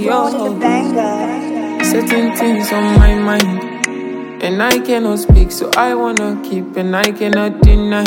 yo. Certain things on my mind, and I cannot speak, so I wanna keep, and I cannot deny.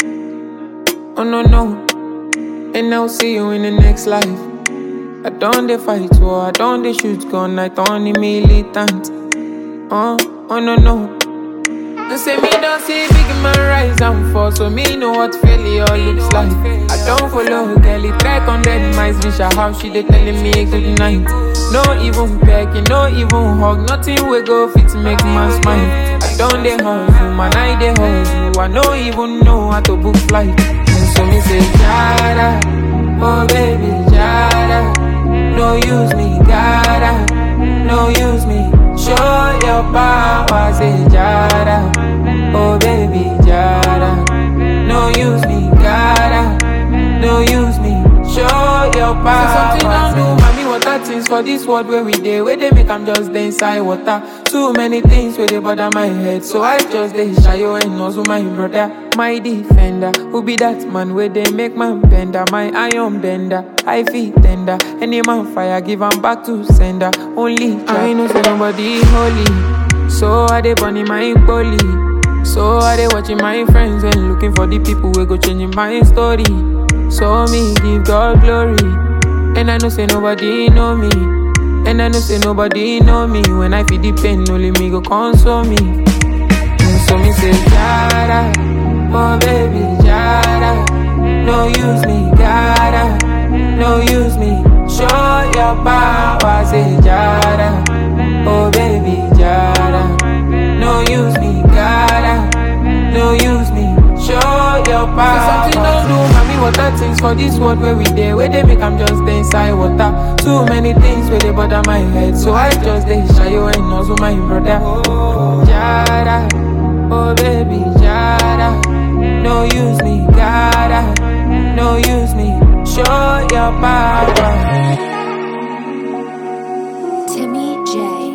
Oh no no, and I'll see you in the next life. I don't they fight war, I don't they shoot gun, I don't the militant. Oh, oh no no. They say me don't see big man rise and fall, so me know what failure looks like. I don't follow girl, it track on dead mice, bitch, how she they telling me good night. No even pecking, no even hug, nothing we go fit make man smile. I don't they hustle, man, I they hustle, I no even know how to book flight. And so me say, Jada, oh baby, Jada, no use me, gotta, no use me. Show your power, say Jada. Oh baby, Jada. No use me, gotta. No use me. Show your power. Say something don't do, mommy. Water things for this world where we dey. Where they make I'm just dey inside water. Too many things where they bother my head. So I just dey shy you and also my brother. My defender, who be that man where they make man bender, my iron bender, I feel tender. Any man fire, give 'em back to sender. Only I know say nobody holy, so I dey burning my bully. So I dey watching my friends and looking for the people who go changing my story. So me give God glory, and I know say nobody know me, and I know say nobody know me. When I feel the pain, only me go console me. And so me say, Jada, oh baby, Jada. No use me, gotta, no use me. Show your power, say Jada, oh baby, Jada. No use me, gotta, no use me. Show your power. Say something don't do, mommy. Water things for this world where we dey, where they make I'm just dey inside water. Too many things where they bother my head, so I just dey shy you and also my brother. Jada, oh baby, Jada. No use me, gotta, no use me. Show your power. Timmy J